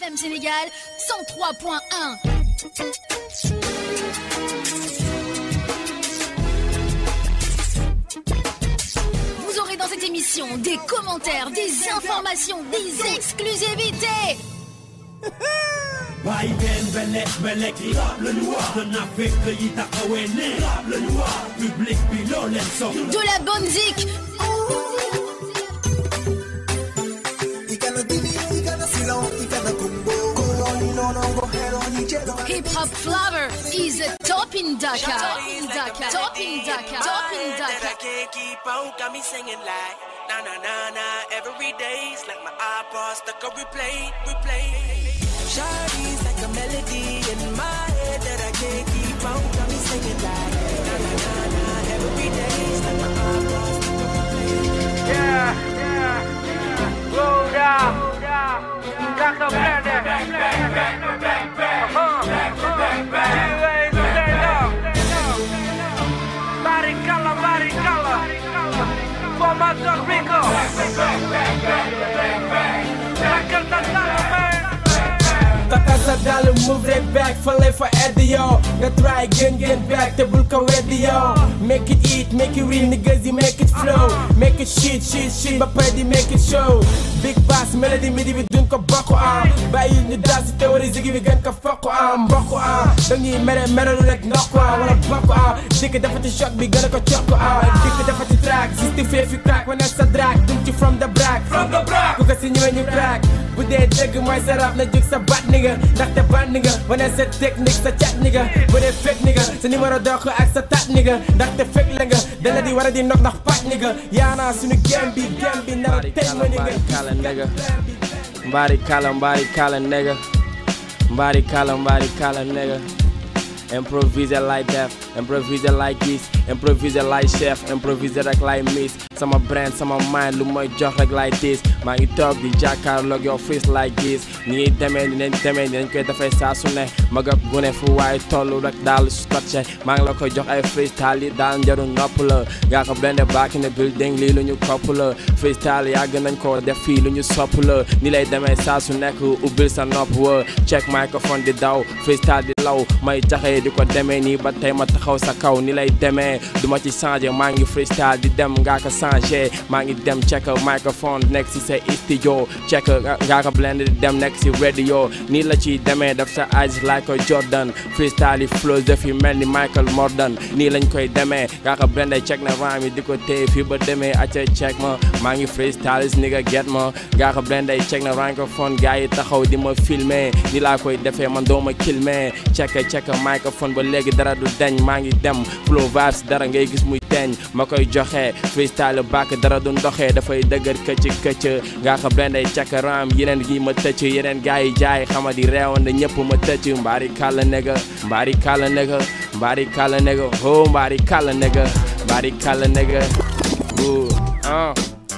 FM Sénégal 103.1. Vous aurez dans cette émission des commentaires, des informations, des exclusivités. bàyyi leen belek belek yi le noir de Afrique yi taxawee ne le noir public bi loo leen soxla De la bonne zik. Hip Hop Flower is a top in Dhaka. Top in Dhaka. Top in Dhaka. Top in that I Dhaka. can't keep on, got me singing like na na na na every day's like my iPod stuck on replay, replay. Shawty's like a melody in my head that I can't keep on, got me singing like na na na na every day's like my iPod stuck on replay. Yeah, yeah, yeah. Roll down. Got some plan there. Uh-huh. You ain't stand up. Body color, body color. For my son Rico. Michael Santana, man. Taka sa dal move right back Fale for Eddie yo Nga try again get back Te bul ko weddi yo Make it eat, make it real niggas you make it flow Make it shit, shit, shit Ba pare di make it show Big bass melody midi bi dun ko bokk am Bàyyi ñu daal si théorie zigi bi gën ko fokk am Mbokk am Dañuy mere mere lu rek ndokk am Wala bokk am Dikk defati choc bi gën a ko cokk am Dikk defati track Justifie fi crack Wane sa drag Dum ci from the brag From the brag Ku ko si ñëwee ñu crack bu dee dëgg mooy sa rap na jóg sa bat ni nga ndaxte bat ni nga wane sa technique sa cat ni nga bu dee fekk ni nga sa numéro dox ak sa tat ni nga ndaxte fekk la nga dala di war a di nok ndax pat ni nga yaanaa suñu game bi game bi nar a tëj ma ni nga kala nigga Mbari kala, mbari kala nigga Mbari kala, mbari kala nigga Improvise like that, improvise like this Improvise like chef, improvise rek like miss Sama brand, sama mind, lu may jox rek like this Maa ngi toog di jàkkaarloog yow freeze like this Ni ñuy demee ni nañ demee ni nañ koy defee saa su ne Mag ak gune fu waaye tollu rek daal scotché Maa ngi la koy jox ay freestyle yi daal njaru nopp la Nga ko blende back in the building lii lu ñu kopp la Freestyle yàgg nañ ko def fii lu ñu sopp la Ni lay demee saa su nekk ubbil sa nopp wa Check microphone di daw freestyle di law may jaxee di ko demee nii ba tey ma taxaw sa kaw ni lay demee du ma ci changé maa ngi freestyle di dem ngaa ko changé maa ngi dem check microphone nekk si sa studio check ngaa ko blend di dem nekk si radio nii la ciy demee def sa eyes like a Jordan freestyle yi flows def yi mel ni Michael Mordan nii lañ koy demee ngaa ko blend check na rhyme yi di ko téye fii ba demee acca check ma maa ngi freestyle is nigga get ma ngaa ko blend check na microphone gars yi taxaw di ma filmer ni laa koy defee man doo ma kilmer check check microphone ba léegi dara du deñ maa ngi dem flow vibes dara ngay gis muy teñ ma koy joxe freestyle back dara du ndoxee dafay dëgër këcc këcc nga xam leen day check ram yeneen gi ma tëcc yeneen gars yi jaay xama di reewoon na ñëpp ma tëcc mbaari kàlla nega mbaari kàlla nega mbaari kàlla nega ho mbaari kàlla nega mbaari kàlla nega bu ah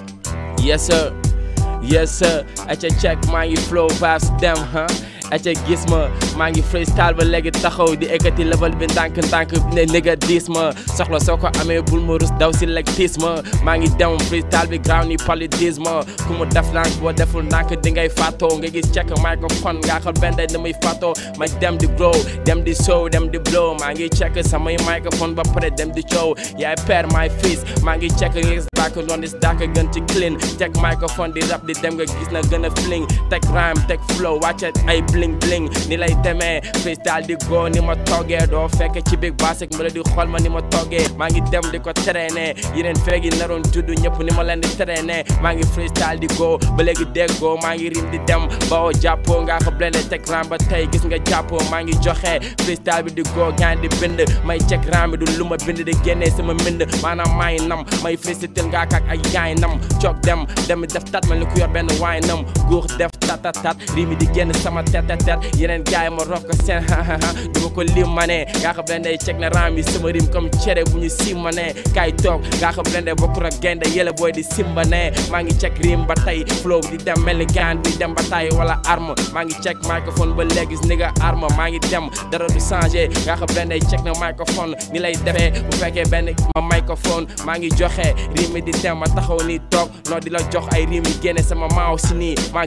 yes sir yes sir aca check maa ngi flow vibes dem huh aca gis ma maa ngi freestyle ba léegi taxaw di ekkati level bi ndànk ndànk ne nigga diis ma soxla soo ko amee bul ma rus daw si leg tiis ma maa ngi dem freestyle bi ground ni paludisme ku mu def ndànk boo deful ndànk di ngay fàttoo nga gis check microphone nga xal benn day damay fàttoo ma dem di grow dem di show dem di blow maa ngi check samay microphone ba pare dem di coow yaay père my fils maa ngi check nga gis back noon is daaka gën ci clean teg microphone di rap di dem nga gis na gën a fling teg rhyme teg flow wàcce ay bling bling ni lay demee freestyle di go ni ma toggee doo fekk ci big bass ak melody xool ma ni ma toggee maa ngi dem di ko traîner yeneen feegi naroon judd ñëpp ni ma leen di traîner maa ngi freestyle di go ba léegi déggoo maa ngi rim di dem bawoo jàppoo ngaa ko blende teg ram ba tey gis nga jàppoo maa ngi joxe freestyle bi di go gaan di bind may check ram bi du lu ma bind di génnee sama mbind maanaam maay nam may freestyle ngaa kak ay yaay nam coog dem dem def tat mel ni ku yor benn waay nam guux def tatatat rimi di génn sama tetetet yeneen gaay ma rof ko seen hahaha duma ko lim ma ne ngaa xam leen day ceg na ram yi sama rim comme cere bu ñu simma ne kaay toog ngaa xam leen day bokkul ak gaynde yële booy di simba ne maa ngi ceg rim ba tey flow di dem mel ni gaan di dem ba tay wala arme maa ngi ceg microphone ba léegi ni nga arme maa ngi dem dara du changé ngaa xam leen day ceg na microphone ni lay defee bu fekkee benn ma microphone maa ngi joxe rim di dem ma taxaw ni toog noo di la jox ay rim yi génne sama maaw si nii maa gën a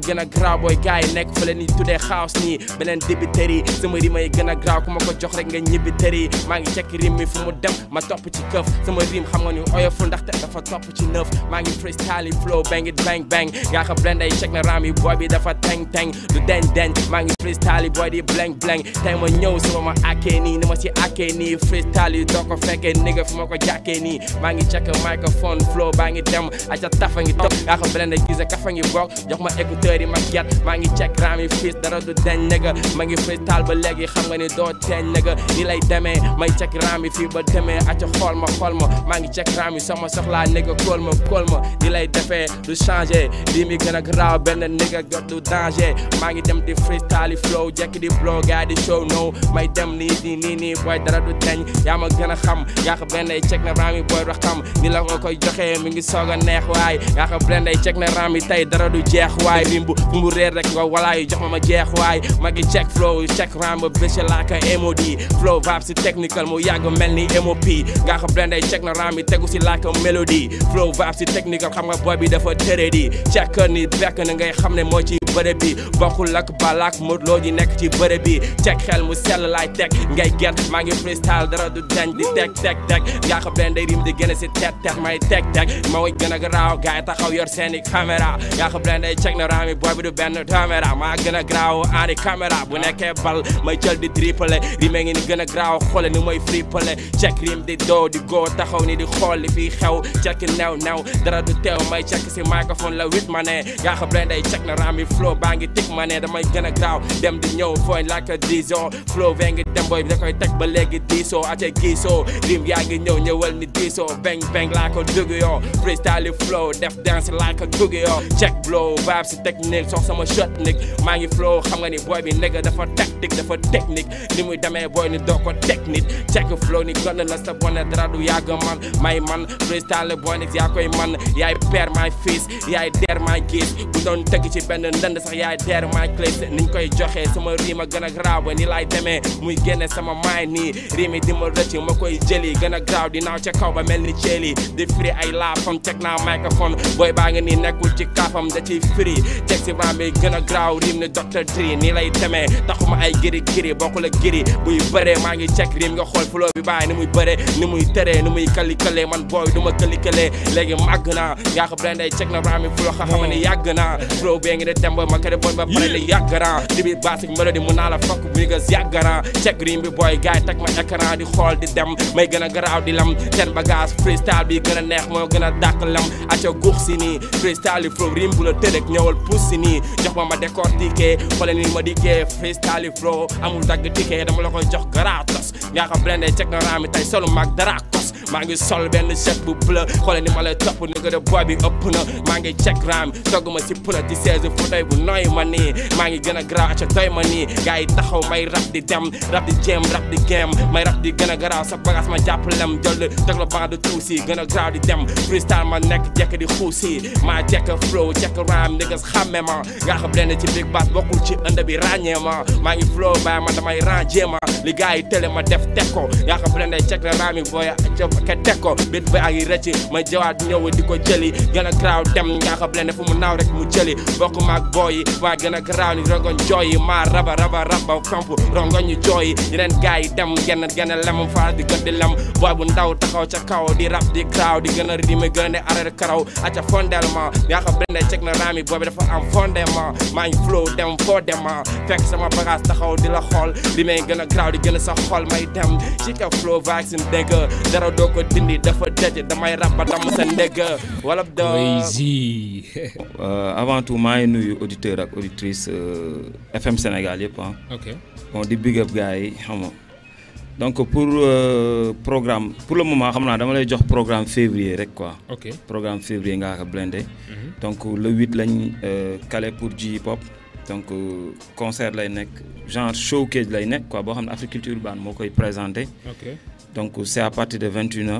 graaw booy gars yi nekk fële ni tuddee xaas nii beneen débiteri sama rima yi gën a graaw ku ma ko jox rek nga ñibbi tëri maa ngi cekk rim mi fu mu dem ma topp ci këf sama rim xam nga ni oyoful ndaxte dafa topp ci neuf maa ngi freestyle flow bang it bang bang yaa xam blend ay check na ram yi boy bi dafa teng teng du den den maa ngi freestyle boy di blank blank tey ma ñëw sama ma akkee nii ni ma si akkee nii freestyle yi doo ko fekkee nigga fu ma ko jàkkee nii maa ngi check microphone flow baa ngi dem aca tafa ngi topp yaa xam blend ay gise kafa ngi bokk jox ma écouteur yi ma get maa ngi check ram yi fils dara du den nigga ma ngi freestyle ba léegi xam nga ni doo teen nigga ni lay demee may check ram yi fii ba demee aca xool ma xool ma maa ngi check ram yi sama soxlaa nigga kóol ma kóol ma ni lay defee du changé lii mi gën a garaaw benn nigga got du danger maa ngi dem di freestyle yi flow jekk di blow gaa di show no may dem nii nii nii nii boy dara du teñ yaa ma gën a xam yaa xam benn ay check na ram yi boy du xam ni la nga koy joxee mi ngi soog a neex waay yaa xam benn ay check na ram yi tey dara du jeex waay rim bu fu mu réer rek nga walaay jox ma ma jeex waay ma ngi check flow check ram ba bés laaka MOD flow vibe si technical mu yàgg mel ni MOP nga xam benn ay check na ram yi tegu si laaka mélodie flow vibe si technical xam nga boy bi dafa tërë di check ni bekk na ngay xam ne moo ci bërëb bi bokkul ak balak modloo ji nekk ci bërëb bi check xel mu sell laay teg ngay get maa ngi freestyle dara du dañ di teg teg teg nga xam benn day rim di gën a si tet tet may teg teg ma way gën a garaaw gars yi taxaw yor seeni caméra nga xam benn day check na raami boy bi du benn caméra maa gën a garaaw ani caméra bu nekkee bal may jël di triple rime ngi ni gën a garaaw xoole ni mooy frippale check rim di doo di go taxaw ni di xool li fii xew check new new dara du teew may check si microphone la wit ma ne nga xam benn day check na raami flow baa ngi tig ma ne damay gën a garaaw dem di ñëw fooy like a diso flow bee ngi dem boy bi da koy teg ba léegi diisoo ace giisoo rim yaa ngi ñëw ñëwal ni diisoo bang bang laa ko dugg yoo freestyle flow def dance laa ko dugg yoo check blow vibe si technique sox sama shot nig maa ngi flow xam nga ni boy bi nigga dafa tactique dafa technique ni muy demee boy ni doo ko technique check flow ni gën la sa bone dara du yàgg man may man freestyle boy nit yaa koy man yaay père my fils yaay der my gis bu doon tëgg ci benn ndënd sax yaay der my clés niñ koy joxe sama riima gën a graaw ba ni laay demee muy génne sama maay nii riimi di ma rëcc ma koy jëli gën a graaw di naaw ca kaw ba mel ni ceeli di firi ay laafam teg naa microphone booy baa ngi nii nekkul ci kaafam da ciy firi teg si ram bi gën a graaw riim ni Dr Dre nii lay demee taxuma ay giri giri bokkul ak giri buy bëree maa ngi check riim nga xool flow bi bàyyi ni muy bëree ni muy tëree ni muy kalikale man booy du ma kalikale léegi màgg naa yaa xam leen day check na ram bi flow xa xam ne yàgg naa flow bee ngi de dem ba ma kër bon ba pare ni yàgg naa di bi basic melody mun naa la fokk bu ñu gas yàgg naa check riim bi booy gars yi teg ma écran di xool di dem may gën a garaaw di lam seen bagage freestyle bi gën a neex moo gën a dàq lam aca guux si nii freestyle yi flow rim bu la tërek ñëwal pousse si nii jox ma ma décortiqué xoole ni ma dikkee freestyle yi flow amul dagg ticket dama la koy jox gratos nga xam blende check na raami tey solu mag dara kos maa ngi sol benn chèque bu bleu xoole ni ma lay topp ni nga de boy bi ëpp na maa ngi check raam togg ma si puna ci seize fauteuil bu nooy ma nii maa ngi gën a garaaw aca doy ma nii gars yi taxaw may rap di dem rap di jéem rap di game may rap di gën a garaaw sa bagage ma jàpp lem jël teg la band de tuusi gën a garaaw di dem freestyle ma nekk jekk di xuusi maa jekk flow jekk ram niggas xàmme ma nga xam leen ci big bass bokkul ci ënd bi ràññee ma maa ngi flow bàyyi ma damay ràññee ma li gars yi télé ma def teg ko nga xam leen day check la ram yi booy ke teg ko bit ba ngi rëcc ma jawaat ñëw di ko jëli gën a garaaw dem nga xam leen fu mu naaw rek mu jëli bokk maag booy yi maa gën a garaaw ni rongoñ jooy yi maa raba raba raba kamp rongoñ ñu jooy yi yeneen gars yi dem genn genn lem faa di gën di lem booy bu ndaw taxaw ca kaw di rap di garaaw di gën a rime gën a ne arrêt karaw aca fondement nga xam benn check na raami boobi dafa am fondement maa ngi flow dem foo dem fekk sama bagage taxaw di la xool li may gën a garaaw di gën a sa xol may dem ci ka flow vaccine dégg dara doo ko dindi dafa dëj damay rap ba dam sa ndégg wala do Crazy. Euh, avant tout maa ngi nuyu auditeur ak auditrice euh, FM Sénégal yëpp ah ok bon di big up gars yi xam nga donc pour euh, programme pour le moment xam naa dama lay jox programme février rek quoi ok programme février ngaa ko blindé donc le 8 lañ euh, calé pour J hip hop donc euh, concert lay nekk genre showcase lay nekk quoi boo xam ne Africulture Urbaine moo koy présenté ok donc c'est à partir de 21h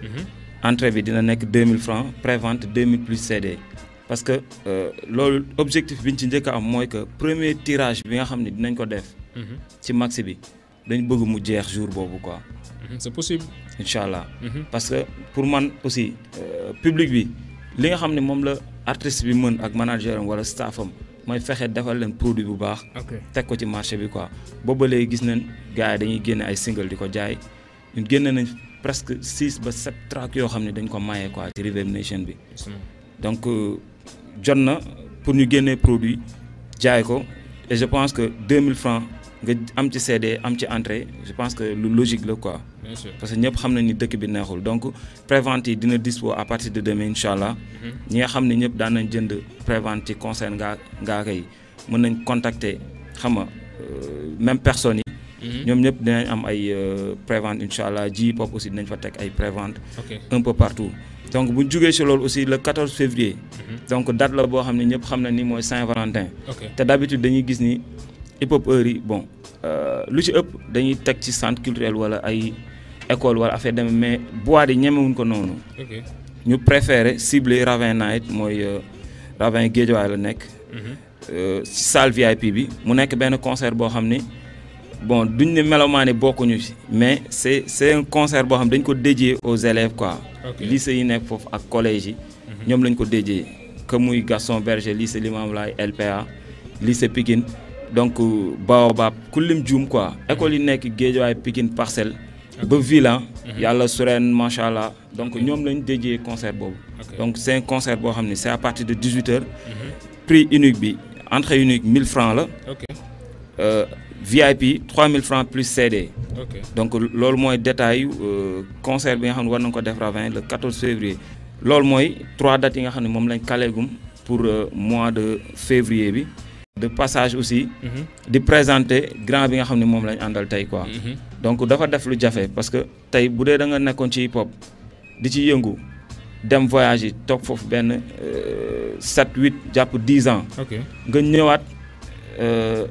entrée bi dina nekk 2000 francs prévente 2000 plus CD parce que euh, loolu objectif bi ñu ci njëkk a am mooy que premier tirage bi nga xam ne dinañ ko def ci maxi bi dañ bëgg mu jeex jour boobu quoi Mhm, c'est possible. incha allah Mhm. parce que pour man aussi euh, public bi li nga xam ne moom la artiste bi mën ak manager am wala staff am mooy fexe defal leen produit bu baax. ok teg ko ci marché bi quoi boobu ba léegi gis nañ gars yi dañuy génne ay single di ko jaay ñun génne nañ presque six ba sept tracks yoo xam ne dañ ko maye quoi ci Reverb Nation bi donc euh, jot na pour ñu génnee produit jaay ko et je pense que 2000 francs nga am ci CD am ci entrée je pense que lu logique la quoi bien sûr parce que ñëpp xam nañ ni dëkk bi neexul donc prévente yi dina dispo à partir de demain incha allah ñi nga xam ne ñëpp daan nañ jënd prévente ci concert ngaa ngaaka yi mën nañ contacter xam nga euh, même personnes yi ñoom ñëpp dinañ am ay euh, prévente incha allah ji pop aussi dinañ fa teg ay prévente ok un peu partout donc bu ñu jugee si loolu aussi le 14 février donc date la boo xam ne ñëpp xam na ni mooy Saint-Valentin ok te d'habitude dañuy gis ni hip hop heure yi bon euh, lu ci ëpp dañuy teg ci centre culturel wala ay école wala affaire demee mais boîte yi ñemewuñ ko noonu ok ñu préféré cibler Ravin Night mooy euh, Ravin Guédiawaye la nekk euh, ci salle VIP bi mu nekk benn concert boo xam ni bon duñ ne melomaane bokkuñu ci mais c'est c'est un concert boo xam dañ ko dédié aux élèves quoi Ok. lycée yi nekk foofu ak collège yi ñoom lañ ko dédié que muy Gaston Berger lycée Limamoulaye LPA lycée Pikine donc euh, Baobab ku lim juum quoi école yi nekk Guédiawaye Pikine Parcelles ba Villa yàlla sureen macha allah donc ñoom lañ dédié concert boobu Ok. donc c'est un concert boo xam ne c'est à partir de 18 heures prix unique bi entrée unique 1000 francs la ok euh, VIP 3000 francs plus CD ok donc loolu mooy détail euh, concert bi nga xam ne war nañ ko def Ravin le 14 février loolu mooy trois dates yi nga xam ne moom lañ kaleegum pour euh, mois de février bi de passage aussi di présenter grand bi nga xam ne moom lañ àndal tey quoi donc dafa def lu jafe parce que tey bu dee da nga nekkoon ci hip hop di ci yëngu dem voyage yi toog foofu benn 7 8 jàpp 10 ans ok nga ñëwaat euh,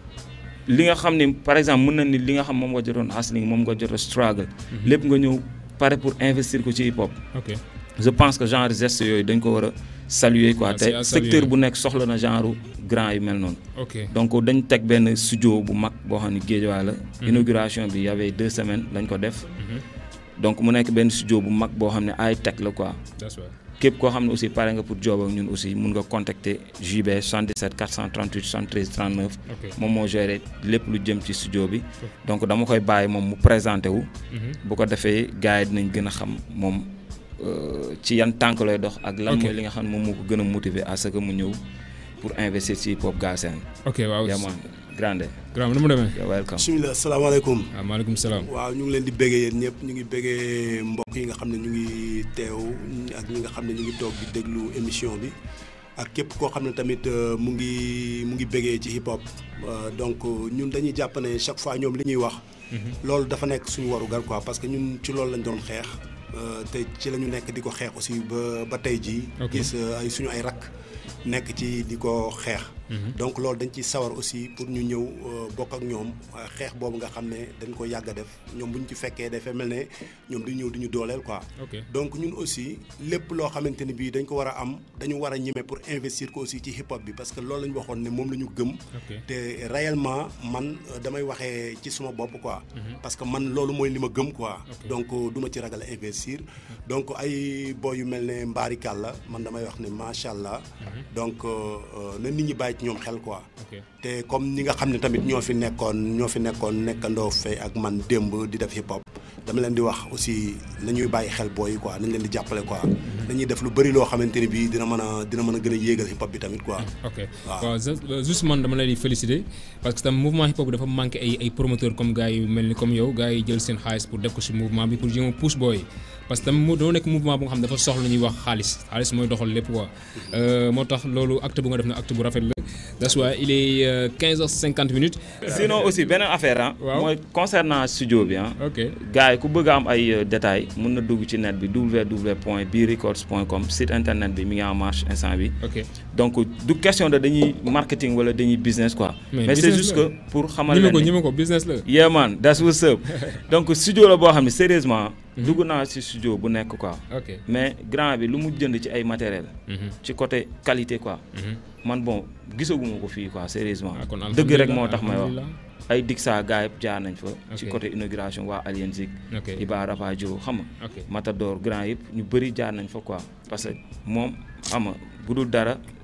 li nga xam ni par exemple mën na ni li nga xam moom nga jotoon hustling moom nga jot a struggle lépp nga ñëw pare pour investir ko ci hip hop ok je pense que genre geste yooyu dañ ko war a saluer quoi Ah, c'est te à secteur saluer. bu nekk soxla na genre grand yu mel noonu ok donc dañ teg benn studio bu mag boo xam ne Guédiawaye la inauguration bi y avait deux semaines lañ ko def donc mu nekk benn studio bu mag boo xam ne ay teg la quoi that's right képp koo xam ne aussi pare nga pour job ak ñun aussi mun nga contacter JB 77 438 73 39 ok moom moo géré lépp lu jëm ci studio bi donc dama koy bàyyi moom mu présenté wu bu ko defee gars yi dinañ gën a xam moom euh, ci yan tànk lay dox ak lan Ok. mooy li nga xam ne moom moo ko gën a motiver à ce que mu ñëw pour investir ci hip hop Galsen ok waaw yaman grande grand nu mu demee you're welcome bisimilah salaamaaleykum waaw maaleykum salaam waaw ñu ngi leen di béggee yéen ñëpp ñu ngi béggee mbokk yi nga xam ne ñu ngi teew ak ñi nga xam ne ñu ngi toog di déglu émission bi ak képp koo xam ne tamit euh, mu ngi mu ngi béggee ci hip hop Euh, donc euh, ñun dañuy jàpp ne chaque fois ñoom li ñuy wax loolu dafa nekk suñu waru gar quoi parce que ñun ci loolu lañ doon xeex euh, te ci la ñu nekk di ko xeex aussi ba ba tey jii Ok. gis euh, ay suñu ay rakk nekk ci di ko xeex donc loolu dañ ci sawar aussi pour ñu ñëw euh, bokk ak ñoom euh, xeex boobu nga xam ne dañ ko yàgg a def ñoom bu ñu ci fekkee dafay mel ne ñoom di ñëw di ñu dooleel quoi ok donc ñun aussi lépp loo xamante ni bii dañ ko war a am dañu war a ñeme pour investir ko aussi ci hip hop bi parce que loolu la ñu waxoon ne moom la ñu gëm ok te réellement man euh, damay waxee ci suma bopp quoi parce que man loolu mooy li ma gëm quoi Ok. donc euh, du ma ci ragal a investir donc ay boy yu mel ne mbaari la man damay wax ne macha allah donc euh, euh, na nit ñi bàyyi ci ñoom xel quoi ok te comme ñi nga xam ne tamit ñoo fi nekkoon ñoo fi nekkoon nekkandoo fay ak man démb di def hip hop dama leen di wax aussi nañuy bàyyi xel booy yi quoi nañ leen di jàppale quoi dañuy def lu bëri loo xamante ni bii dina mën a dina mën a gën a yéegal hip hop bi tamit quoi ok waaw. waaw ju- juste man dama lay di féliciter parce que tam mouvement hip hop bi dafa manqué ay ay promoteurs comme gars yu mel ni comme yow gars yi jël seen xaalis pour def ko ci mouvement bi pour jéem a pousse booy yi parce que tam mu doo nekk mouvement bu nga xam dafa soxla ñuy wax xaalis xaalis mooy doxal lépp quoi Euh, moo tax loolu acte bu nga def na acte bu rafet la that's why il est euh, 15 heures 50 minutes sinon aussi beneen affaire ah Waaw. mooy concernant studio bi ah ok gars yi ku bëgg a am ay euh, détails mun na dugg ci net bi www point birecords point com site internet bi mi ngi en marche instant bi ok donc du question de dañuy marketing wala dañuy business quoi Mais mais, c'est business juste la. que pour xamal ñi ma leen ko ni- ñi ma ko business la yeah man that's what's up donc studio la boo xam ne sérieusement dugg naa ci studio bu nekk quoi ok mais grand bi lu mu jënd ci ay matériel Mhm. ci côté qualité quoi Mhm. man bon gisaguma ko fii quoi sérieusement Ah, kon dëgg rek alhamdulillah, moo tax may wax alhamdulillah. ay Dixa gars yëpp jaar nañ fa ci Ok. côté inauguration waa Alien Zik ok Iba Rapadio xam nga ok Matador grand yëpp ñu bëri jaar nañ fa quoi parce que moom xam nga bu dul dara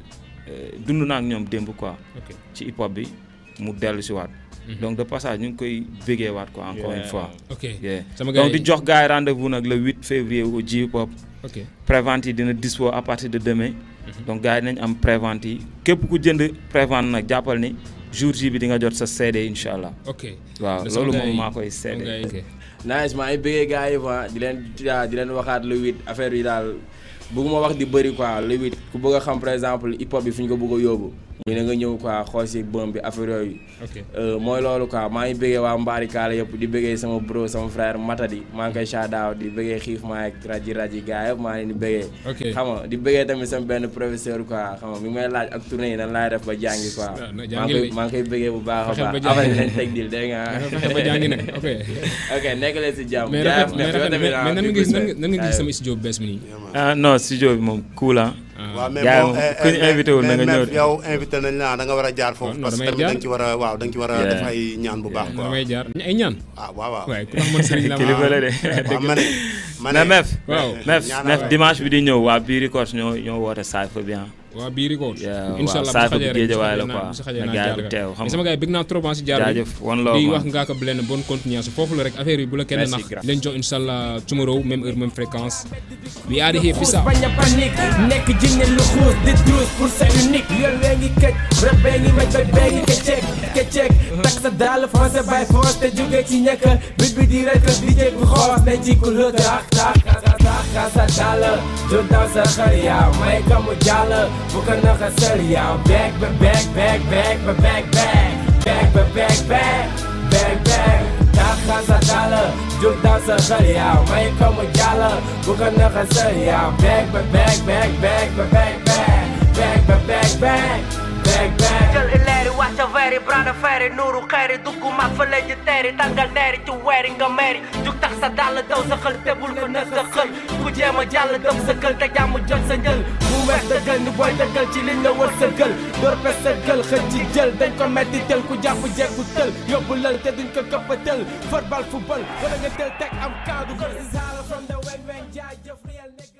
euh, dund naa ak ñoom démb quoi ok ci hip hop bi mu dellu si waat donc de passage ñu ngi koy bégee waat quoi encore une Yeah. fois ok Yeah. sama gars donc yi di jox gars yi rendez-vous nag le 8 février au J hip hop ok prévente yi dina dispo à partir de demain donc gars yi nañ am prévente yi képp ku jënd prévente nag jàppal ni jour J bi di nga jot sa CD incha allah ok waaw Da sama loolu gars moom yi- maa koy sama gars seede yi, ok. nice maa ngi bëggee gars yi fa di leen di leen waxaat le huit affaire yi daal bëgguma wax di bëri quoi le huit ku bëgg a xam par exemple hip hop bi fi ñu ko bëgg a yóbbu muy na nga ñëw quoi xool si bëm bi affaire yooyu ok Euh, mooy loolu quoi maa ngi bëggee waa Mbaari Kaala yëpp di bëggee sama bro sama frère Matadi maa ngi koy shout out di bëggee xiif maa ak raji raji gars yëpp maa ngi leen di bëggee Ok. xam nga di bëggee tamit sama benn professeur quoi xam nga mi ngi may laaj ak tournée yi nan laay def ba jàngi quoi Ah, na maa ngi jàngil koy de. maa ngi koy bëggee bu baax a Fexeel baax ba après jàngi. dinañ teg dil dégg nga fexe ba jàngi nag ok ok nekk leen si jàmm mais jaayef rafet mais yow rafet tamit mais ah, mais nan di nga gis ko nan nga nan nga gis jaayef. sama studio bu bees bi nii ah non studio bi moom cool ah waaw mais gars yi bon moom eh, ku ñu eh, invité wul na mais nga ñëw Mef, yow invité nañ la da nga war a jaar foofu non, parce que damay tamit da jaar. nga ci war a waaw da nga ci war a Yeah. def ay ñaan bu baax quoi damay jaar ay ñaan ah waaw waaw waaye ku tax man sëriñ la ma kilifa la de waaw ma ne ma ne mais Mef waaw. Mef ñaanal Mef waay. dimanche bi di ñëw waa Bii Records ñoo ñoo woote Cypher bi ah waa bii record Yeah, incha allah waaw, bu si Cypher xajee bu rek bu si Guédiawaye la xajee naa- quoi. bu si xajee Na naa gars yi jaar bu ga. teew, xam mais sama gars yi bëgg naa trop si jaar bi jaajëf one love di man. wax ngaa ko benn bonne continuation foofu la rek affaire yi bu la kenn Merci, nax grand. leen jox incha allah tomorrow même heure même fréquence we are here peace out bañ a panique nekk jinne lu xuus di druus pour sa unique yoon wee ngi këj rab bee ngi maj baj bee ngi këcceeg këcceeg tak sa daal foncé bay foos te jóge ci ñekk bit bi di rek di jég bi xoos ne ci ku lëkk ak tak tak sa daal ju daw sa xër yaaw may ka mu jàll bu ko naxa sër yaaw beeg ba beeg beeg beeg ba beeg beeg beeg ba beeg beeg beeg beeg tak sa daal ju daw sa xër yaaw may ka mu jàll bu ko naxa sër yaaw beeg ba beeg beeg beeg ba beeg beeg beeg ba beeg beeg beeg beeg jël ileeri wàcca veeri brada feeri nuuru xeeri dugg mag fa la ji teeri tàngal neeri ci weeri nga meeri jug tax sa dàll daw sa xël te bul ko na sa xël ku jéem a jàll dem sa kël te jàmm jot sa njël mu weex dëggal ni booy dëggal ci liñ la wër sa gël door pes sa gël xëj ci jël dañ ko metti tël ku jàpp jekku tël yóbbu lël te duñ ko këppa tël football football wala nga tël teg am kaadu ko si saala from the wen wen jaay jëf real nigga